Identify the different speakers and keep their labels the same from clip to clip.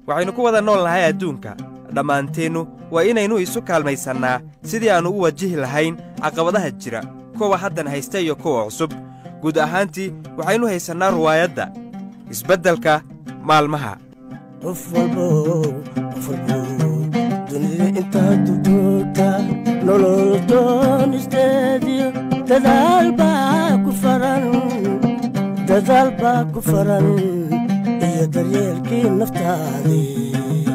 Speaker 1: waxaynu ku wada nool nahay adduunka dhammaanteennu waa inaynu isu kaalmaysannaa sidii aannu u wajihi lahayn caqabadaha jira kuwa haddan haysta iyo kuwa cusub guud ahaantii waxaynu haysannaa ruwaayadda isbeddelka maalmaha
Speaker 2: qof walbow qof walbow dunida intaad dugdoogta nolol doonisteediyo dadaal baa ku faran dadaal baa ku faran iyo daryeelkii naftaadii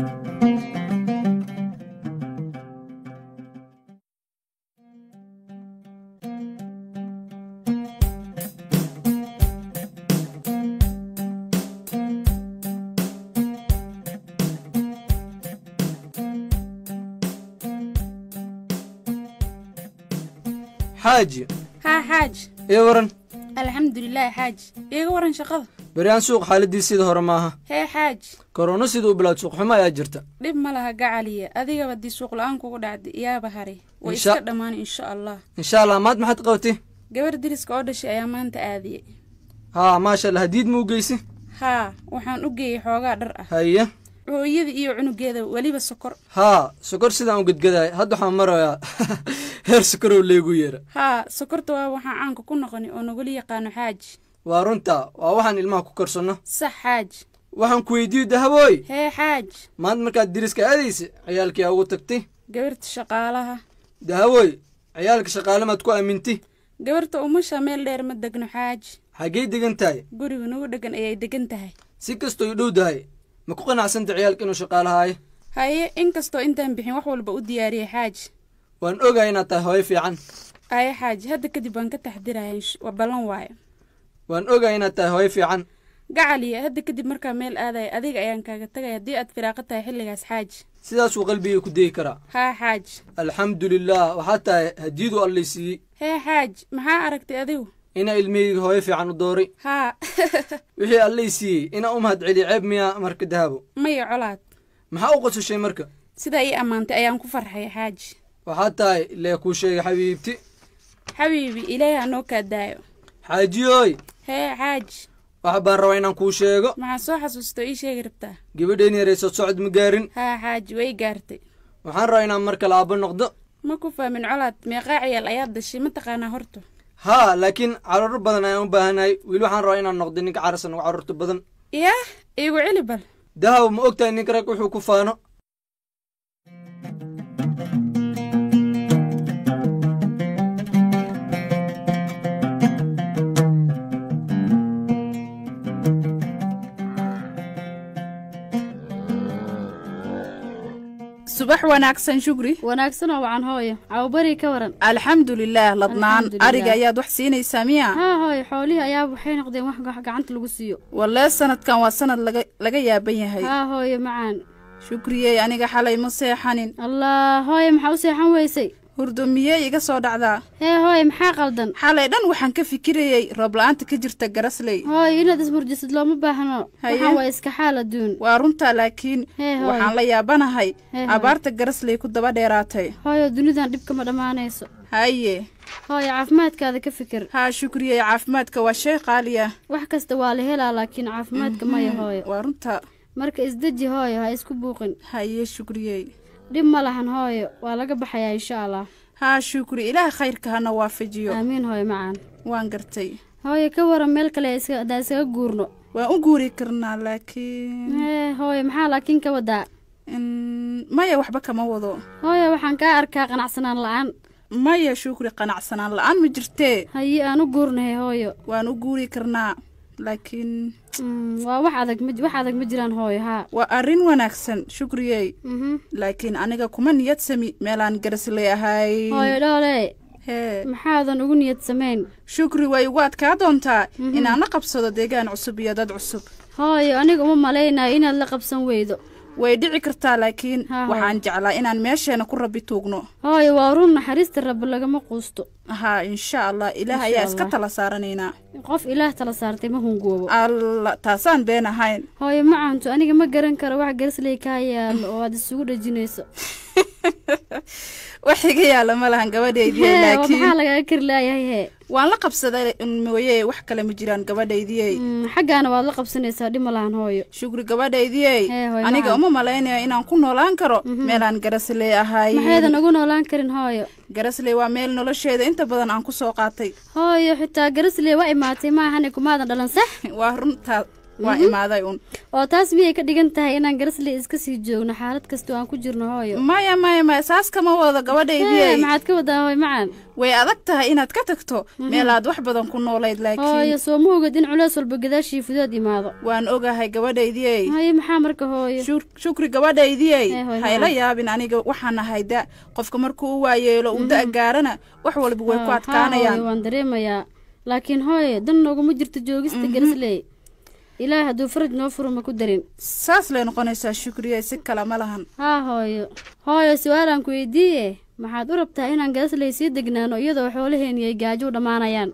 Speaker 3: xaaji
Speaker 4: haa xaaj
Speaker 3: ii waran
Speaker 4: alxamdulilaahi xaaj iiga waran shaqada
Speaker 3: beryaan suuq xaaladdii sida hore maaha
Speaker 4: hee xaaj
Speaker 3: korona siduu u bilaad suuqxumo ayaa jirta
Speaker 4: dhib ma laha gacaliya adigaba dii suuqla'aan kugu dhacday iyaaba hare way
Speaker 3: Insha-
Speaker 4: iska dhammaan insha allah
Speaker 3: insha allah maad maxaad qabatay
Speaker 4: gabar deriska oo dhashay ayaa maanta aadiyey
Speaker 3: haa maasha allah hadiid muu geysi
Speaker 4: haa waxaan u geeyey xoogaa dhar ah
Speaker 3: haye
Speaker 4: hooyada iyo cunugeeda weliba sokor
Speaker 3: haa sokor sidaan u gedgadaay hadda waxaan marayaa heer sokorow leegu yeera
Speaker 4: haa sokorta waa waxaan caanka ku noqoni oo nagula yaqaano xaaj
Speaker 3: waa runta waa waxaan ilmaha ku karsanno
Speaker 4: sax xaaj
Speaker 3: waxaan ku weydiiyo dahabooy
Speaker 4: hee xaaj
Speaker 3: maanta markaad deriska aadaysa ciyaalkii aa ugu tagtay
Speaker 4: gabarta shaqaalaha
Speaker 3: dahabooy ciyaalka shaqaale maad ku aamintay
Speaker 4: gabarta umasha meel dheer ma degno xaaj
Speaker 3: xaggey degan tahay
Speaker 4: guriga nagu dhegan ayay degan tahay
Speaker 3: si kastoo i dhow dahay ma ku qanacsanta ciyaalka inuu shaqaalahaayo
Speaker 4: haye inkastoo intaan bixin wax walba u diyaariyey xaaj
Speaker 3: waan ogahay inaad tahay hooyo fiican
Speaker 4: aye xaaji hadda kadib waan ka taxdiraya insh- waa ballan waayo
Speaker 3: waan ogahay inaad tahay hooyo fiican
Speaker 4: gacaliya hadda kadib markaa meel aadaya adiga ayaan kaaga tagaya haddii aad firaaqo tahay xilligaas xaaji
Speaker 3: sidaasuu qalbigay ku degi karaa
Speaker 4: haa xaaji
Speaker 3: alxamdulilaah waxaa tahay hadiyaduu allay siiyey
Speaker 4: hee xaaji maxaa aragtay adigu
Speaker 3: inaa ilmahayga hooyo fiican u dooray
Speaker 4: haa
Speaker 3: wixii allay siiyey inaa u mahad celiya ceeb miyaa marka dahabo
Speaker 4: maya colaad
Speaker 3: maxaa u qosashay marka
Speaker 4: sidaa ii ammaantay ayaan ku farxay xaaji
Speaker 3: waxaa tahay lee kuu sheegay xabiibti
Speaker 4: xabiibi ilaahay ha noo kaa daayo
Speaker 3: xaajiyooy
Speaker 4: hee xaaji
Speaker 3: wax baan rabaa inaan kuu sheego
Speaker 4: maxaa soo xasuusto ii sheegi rabtaa
Speaker 3: gabadheen yarayso socod ma gaarin
Speaker 4: haa xaaji way gaartay
Speaker 3: waxaan rabaa inaan mar kale aabbo noqdo
Speaker 4: ma ku fahmin colaad meeqaa ciyaal ayaad dashay ma taqaanaa horta
Speaker 3: haa laakiin carruur badan ayaan u baahanahay weli waxaan rabaa inaan noqdo ninka carasan uga carruurta badan
Speaker 4: yaah iigu celi bal
Speaker 3: dahaw ma ogtahay ninka rag wuxuu ku faano
Speaker 5: subax wanaagsan shugri
Speaker 6: wanaagsanoo wacan hooyo cawbari ka waran
Speaker 5: alxamdulilaah ladnaan
Speaker 6: Alxamdulilaah.
Speaker 5: ariga ayaad wax siinaysaa miya
Speaker 6: haa hooyo xoolihii ayaaba waxay noqdeen wax wax gacanta lagu siiyo
Speaker 5: walee sanadkan waa sanad laga laga yaaban yahay
Speaker 6: haa hooyo macaan
Speaker 5: shukriyey aniga xalay ma seexanin
Speaker 6: allah hooyo maxaa u seexan weysay
Speaker 5: hurdo miyey iga soo dhacdaa
Speaker 6: hee hooyo maxaa qaldan
Speaker 5: xalay dhan waxaan ka fikirayey roobla'aanta ka jirta garasley
Speaker 6: hooyo inaad ismurjisid looma baahno
Speaker 5: Haye.
Speaker 6: waxaan waa iska xaal adduun
Speaker 5: waa runtaa laakiin
Speaker 6: Hee, hooyo.
Speaker 5: waxaan la yaabanahay
Speaker 6: Hee, hooyo.
Speaker 5: abaarta garasley ku daba dheeraatay
Speaker 6: hooyo dunidan dhibka ma dhammaanayso
Speaker 5: haye
Speaker 6: hooyo caafimaadkaada ka fikir
Speaker 5: haa shukriyey caafimaadka waa shay qaali ah
Speaker 6: wax kasta waa la helaa laakiin caafimaadka maya hooyo
Speaker 5: waa runta
Speaker 6: marka isdeji hooyo ha isku buuqin
Speaker 5: haye shukriyey
Speaker 6: dhib ma lahan hooyo waa laga baxayaa insha allah
Speaker 5: haa shukri ilaah khayrka hana waafajiyo
Speaker 6: aamiin hooyo macaan
Speaker 5: waan gartay
Speaker 6: hooyo ka waran meel kale iska- haddaan iskaga guurno
Speaker 5: waan u guuri karnaa laakiin
Speaker 6: hee hooyo maxaa laakiin ka wadaa
Speaker 5: Mm, maya waxba kama wado
Speaker 6: hooyo waxaan kaa arkaa qanacsanaan la-aan
Speaker 5: maya shukri qanacsanaan la-aan ma jirtee
Speaker 6: haye aan u guurnahay hooyo
Speaker 5: waan u guuri karnaa laakiin
Speaker 6: Mm, waa wax adag ma wax adag ma jiraan hooyo haa
Speaker 5: waa arrin wanaagsan shukriyey
Speaker 6: Mhm.
Speaker 5: laakiin aniga kuma niyad sami meelaan garasley ahay
Speaker 6: hooyo dhoole
Speaker 5: hee
Speaker 6: maxaadan ugu niyad samayn
Speaker 5: shukri way igu adkaa doontaa inaan la qabsado deegaan cusub iyo dad cusub
Speaker 6: hooyo aniga uma malaynayo inaad la qabsan weydo
Speaker 5: way dhici kartaa laakiin
Speaker 6: Ha, ha.
Speaker 5: waxaan jeclaa inaan meesheena ku rabbi tuugno
Speaker 6: hooyo waa run naxariista rabbi lagama quusto
Speaker 5: haa insha allah ilaah
Speaker 6: Insha
Speaker 5: ayaa iska
Speaker 6: Allah.
Speaker 5: tala saaranaynaa
Speaker 6: qof ilaah tala saartay ma hungoobo
Speaker 5: alla taasaan been ahayn
Speaker 6: hooyo macaantu aniga ma garan karo wax garasley kaa yaalo oo aad isugu dhejinayso
Speaker 5: wax iga yaala ma lahan gabadhaydii
Speaker 6: hee waa
Speaker 5: laakiin
Speaker 6: maxaa lagaga kari laayahay hee
Speaker 5: waan la qabsaday un mooye wax kale ma jiraan gabadhaydiyey
Speaker 6: Mm, xaggaana waad la qabsanaysaa dhib ma lahan hooyo
Speaker 5: shukri gabadhaydiyey
Speaker 6: Hee, hooyo,
Speaker 5: aniga
Speaker 6: macaan.
Speaker 5: uma malaynayo inaan ku noolaan karo meelaan garasley ahay
Speaker 6: maxaydan ugu noolaan karin hooyo
Speaker 5: garasley waa meel nolosheeda inta badan aan ku soo qaatay
Speaker 6: hooyo xitaa garaslee waa imaatay maahane kumaadan dhalan sax
Speaker 5: waa runtaa waa imaaday un
Speaker 6: oo taas miyay ka dhigan tahay inaan garaslee iska sii joogno xaalad kastoo aan ku jirno hooyo
Speaker 5: maya maya maya saas kama wado
Speaker 6: hee
Speaker 5: gabadhaydiyey
Speaker 6: maxaad ka wadaa hooyo macaan
Speaker 5: way adag tahay inaad ka tagto meelaad wax badan ku noolayd
Speaker 6: hooyo
Speaker 5: laakiin
Speaker 6: soo ma ogid in culeys walba gadaashii fudood imaado
Speaker 5: waan ogahay gabadhaydiyey
Speaker 6: hooyo maxaa marka hooyo
Speaker 5: Shur- shukri gabadhaydiyey
Speaker 6: Hee, hooyo,
Speaker 5: hayla
Speaker 6: macaan.
Speaker 5: yaabin aniga waxaan ahay da qofka markuu u waayeelo uu da gaarana wax walba way ku
Speaker 6: Haa,
Speaker 5: adkaanayaan
Speaker 6: hooyo waan dareemayaa laakiin hooyo dan nooguma jirto joogista garaslee ilaahay hadduu faraj noo furo ma ku darin
Speaker 5: saas lay noqonaysaa shukriye si kale ma lahan
Speaker 6: haa hooyo hooyo su-aalaan ku weydiiye maxaad u rabtaa inaan garasley sii degnaano iyadoo xoolaheeni ay gaajo u dhammaanayaan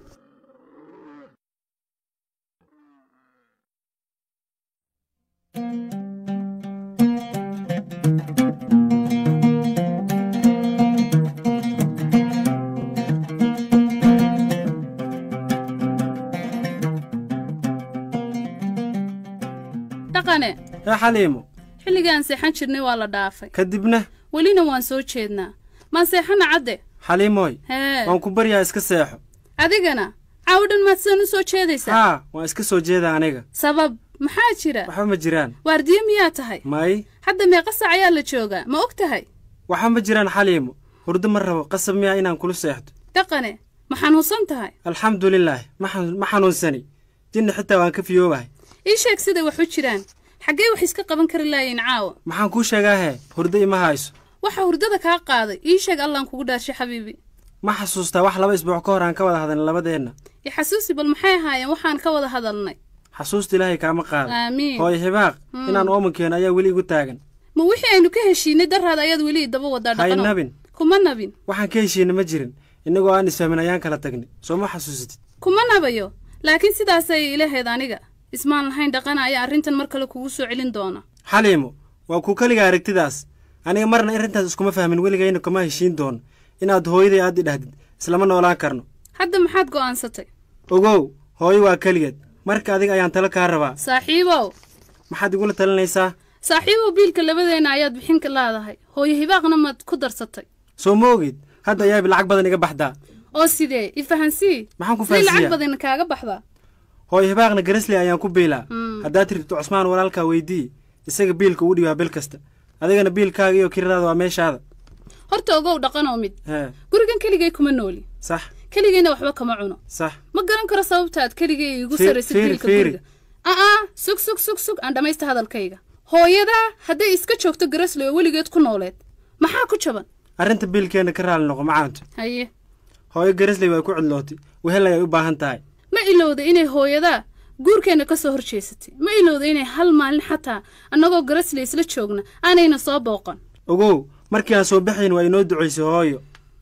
Speaker 7: dhaqane
Speaker 8: hee xaliimo
Speaker 7: xilligaan seexan jirnay waa la dhaafay
Speaker 8: kadibna
Speaker 7: welina waan soo jeednaa maan seexana cadde
Speaker 8: xaliimooy
Speaker 7: hee
Speaker 8: waan ku baryaa iska seexo
Speaker 7: adigana caawo dhan maad sidan u soo jeedaysaa
Speaker 8: haa waan iska soo jeeda aniga
Speaker 7: sabab maxaa jira
Speaker 8: waxba ma jiraan
Speaker 7: waardiye miyaa tahay
Speaker 8: may
Speaker 7: hadda meeqa sac ayaa la joogaa ma og tahay
Speaker 8: waxba ma jiraan xaliimo hurdo ma rabo qasab miyaa inaan kula seexdo
Speaker 7: dhaqane ma xanuunsan tahay
Speaker 8: alxamdulilaahi ma xanu- ma xanuunsani jinni xitaa waan ka fiyoobahay
Speaker 7: ii sheeg siday wax u jiraan xaggee wax iska qaban kari laayiin caawa
Speaker 8: maxaan kuu sheegaa hee hurdo ima hayso
Speaker 7: waxa hurdada kaa qaaday ii sheeg allaan kugu dhaarshay xabiibi
Speaker 8: ma xasuustaa wax laba isbuuc ka hor aan ka wada hadalnay labadeenna
Speaker 7: i xasuusi bal maxay ahaayeen waxaan ka wada hadalnay
Speaker 8: xasuusta ilaahay kaama qaada
Speaker 7: aamiin
Speaker 8: hooyo hibaaq inaan oomankeeno ayaa weli igu taagan
Speaker 7: ma wixii aynu ka heshiinay daraad ayaad weli idaba wadaa
Speaker 8: hay
Speaker 7: dhaqano
Speaker 8: nabin
Speaker 7: kuma nabin
Speaker 8: waxaan ka heshiina ma jirin innagoo aan isfahmin ayaan kala tagnay soo ma xasuusatid
Speaker 7: kuma nabayo laakiin sidaasay ilaheed aniga ismaan lahayn dhaqana ayaa arrintan mar kale kugu soo celin doona
Speaker 8: xaliimo waa kuu keliga aragtidaas aniga marna arrintaas iskuma fahmin weligayna kama heshiin doono inaad hooyaday aad idhahdid islama noolaan karno
Speaker 7: hadda maxaad go'aansatay
Speaker 8: ogow hooyo waa keligeed marka adiga ayaan talo kaa rabaa
Speaker 7: saaxiibow
Speaker 8: maxaad igula talinaysaa
Speaker 7: saaxiibow biilka labadeenna ayaad bixin ka laadahay hooyo hibaaqna maad ku darsatay
Speaker 8: soo ma ogid hadda ayaaba lacag badan iga baxdaa
Speaker 7: oo sidee i fahansii
Speaker 8: maxaan ku
Speaker 7: sidee lacag
Speaker 8: fahansiiyaa
Speaker 7: badan kaaga baxdaa
Speaker 8: hooyo hibaaqna garasley ayaan ku biilaa
Speaker 7: Mm.
Speaker 8: haddaad tiribto cusmaan walaalkaa weydii isaga biilka uu dhibaa bil kasta adigana biilkaaga iyo kiradaada waa meeshaada
Speaker 7: horta ogow dhaqanoo mid
Speaker 8: hee
Speaker 7: gurigan keligay kuma nooli
Speaker 8: sax
Speaker 7: keligayna waxba kama cuno
Speaker 8: sax
Speaker 7: ma garan karo sababtaad keligay igu
Speaker 8: Fiir-
Speaker 7: sarraysay
Speaker 8: fiiri-
Speaker 7: biilka
Speaker 8: fiiri.
Speaker 7: guriga aa sug sug sug sug aan dhammaysta hadalkayga hooyadaa hadday iska joogto garasley oo weligeed ku nooleed maxaa ku jaban
Speaker 8: arrinta biilkeenna ka raali noqo macaanto
Speaker 7: haye
Speaker 8: hooyo garasley waa ku cidlootay wehel ayay u baahan tahay
Speaker 7: ma ilowda inay hooyadaa guurkeenna ka soo horjeesatay ma ilowda inay hal maalin xataa annagoo garasley isla joogna aanayna soo booqan
Speaker 8: ogow markii aan soo baxayn waa inoo ducaysay hooyo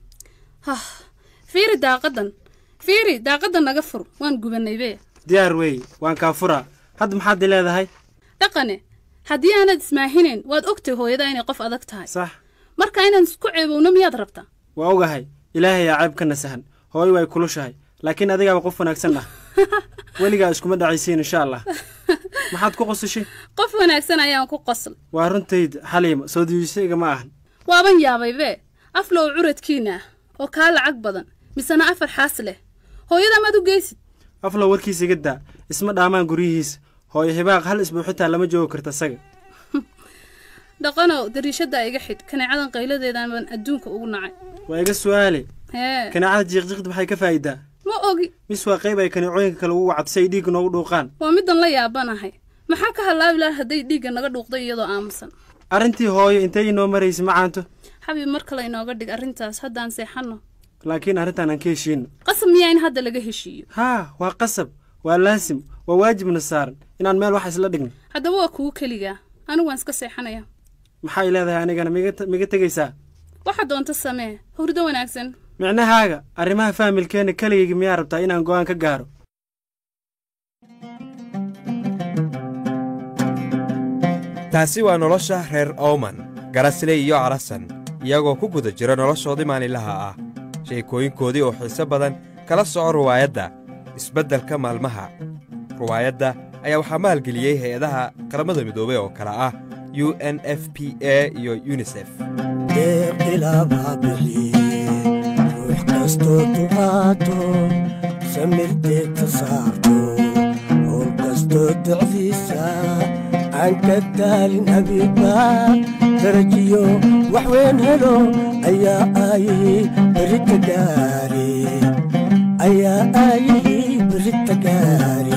Speaker 7: hah fiiri daaqadan fiiri daaqadan naga fur waan gubanay bee
Speaker 8: diyaar weeye waan kaa furaa hadda maxaad i leedahay
Speaker 7: dhaqane haddii aanad ismaahinayn waad ogtay hooyadaa inay qof adag tahay
Speaker 8: sax
Speaker 7: marka inaan isku ceebowno miyaad rabtaa
Speaker 8: waa ogahay ilaahay aa ceeb ka nasahan hooyo way kulushahay laakiin adigaaba qof wanaagsan ah weligaa iskuma dhacaysiin insha allah maxaad ku qosashay
Speaker 7: qof wanaagsan ayaan ku qosl
Speaker 8: waa runtayda xaliima soo diijisayga ma ahan
Speaker 7: waaban yaabay bee aflow curadkiina ah oo kaa lacag badan misena afar xaas leh hooyadaa maad u geysid
Speaker 8: aflow warkiisa iga daa isma dhaamaan guryihiisa hooyo hibaaq hal isbuu xitaa lama joogi karta isaga
Speaker 7: dhaqanow dariishaddaa iga xidh kaneecadan qayladeedan baan adduunka ugu nacay
Speaker 8: waa iga su'aale
Speaker 7: hee
Speaker 8: kaneecada jiiqjiiqda maxay ka faa'iidaa
Speaker 7: ma ogi
Speaker 8: mis waa qayb ay kaneecooyinka kale ugu wacdo si ay dhiigga noogu dhuuqaan
Speaker 7: waa middan la yaabanahay maxaa ka halaabi laha hadday dhiigga naga dhuuqday iyadoo aamusan
Speaker 8: arrintii hooyo intay inoo maraysa macaanto
Speaker 7: xabiib mar kale inooga dhig arrintaas haddaan seexanno
Speaker 8: laakiin arrintaan aan ka heshiino
Speaker 7: qasab miyaa in hadda laga heshiiyo
Speaker 8: haa waa qasab waa laasim waa waajibna saaran inaan meel wax isla dhigno
Speaker 7: haddaba waa kugu keligaa anigu waan iska seexanaya
Speaker 8: maxay leedahay anigana miga miga tegaysaa
Speaker 7: waxaa doonta samee hurdo wanaagsan
Speaker 8: micnahaaga arrimaha faamilkeenna keligayga miyaa rabtaa inaan go'aan ka gaaro
Speaker 1: taasi waa nolosha reer ooman garasley iyo carasan iyagoo ku guda jira noloshoodii maalinlaha ah sheekooyinkoodii oo xiise badan kala soco ruwaayadda isbeddelka maalmaha ruwaayadda ayaa waxaa maalgeliyey hay-adaha qaramada midoobey oo kale ah u n f p a iyo yunisef
Speaker 2: deeqilaabaa bixiye ruux kastoo duqaato samirteedta saarto howl kastoo docdiisa aan ka daalin abiiba darajiyo wax weyn helo ayaa aayihii berita gaari ayaa aayihii berita gaari